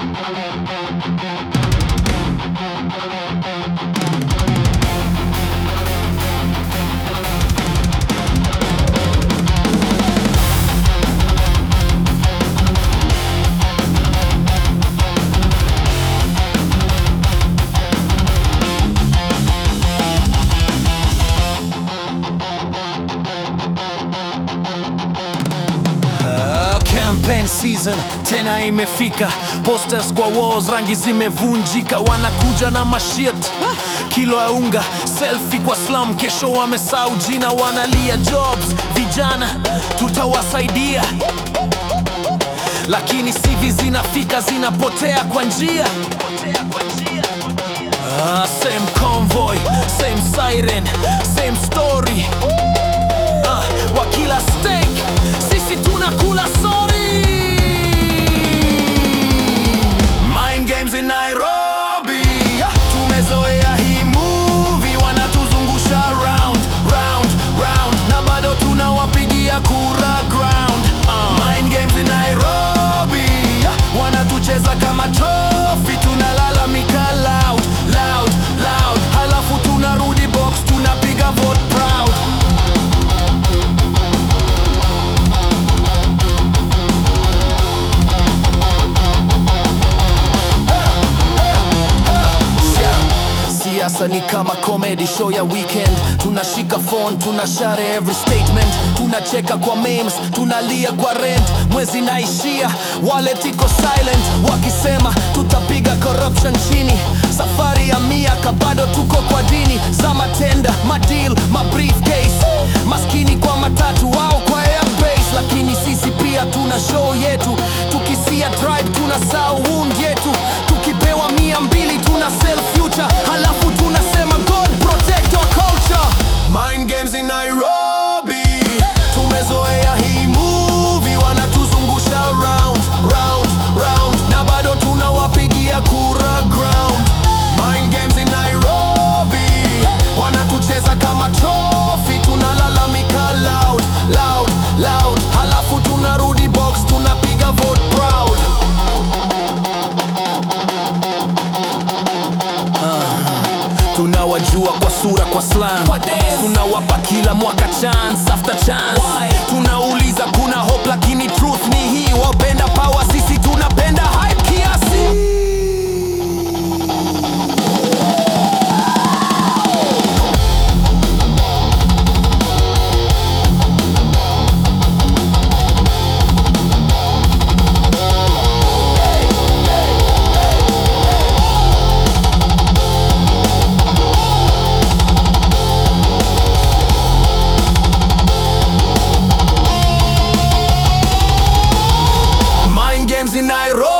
Uh, campaign season tena imefika, posters kwa walls, rangi zimevunjika, wanakuja na mashit kilo ya unga, selfie kwa slum, kesho wamesahau jina, wanalia jobs, vijana tutawasaidia, lakini CV zinafika zinapotea kwa njia Ah, same convoy, same siren, same story Ah, wa kila steak sisi tunakula sorry Mind games in Nairobi tumezoea hii movie wanatuzungusha round round round na bado tunawapigia kura ground Ah, Mind games in Nairobi wanatucheza kama trophy tunalalamika loud loud loud halafu tunarudi box tunapiga vote proud Siasa ni kama comedy show ya weekend, tunashika phone, tunashare every statement, tunacheka kwa memes, tunalia kwa rent, mwezi naishia, wallet iko silent, wakisema tutapiga corruption chini, safari ya miaka bado tuko kwa dini za matenda, madeal, mabriefcase, maskini kwa matatu wao kwa airbase, lakini sisi pia tuna show yetu, tukisia tribe tuna sound yetu, tukipewa mia mbili tuna sell future, halafu tunasema God protect our culture. Mind games in Nairobi, tumezoea hii movie, wanatuzungusha round round round, na bado tunawapigia kura ground. Mind games in Nairobi, wanatucheza kama trophy, tunalalamika loud loud loud, halafu tunarudi box, tunapiga vote proud. tunawajua kwa sura kwa slam tunawapa kila mwaka chance after chance tunauliza kuna hope lakini truth ni hii wapenda power sisi tunapenda hype kiasi Mind games in Nairobi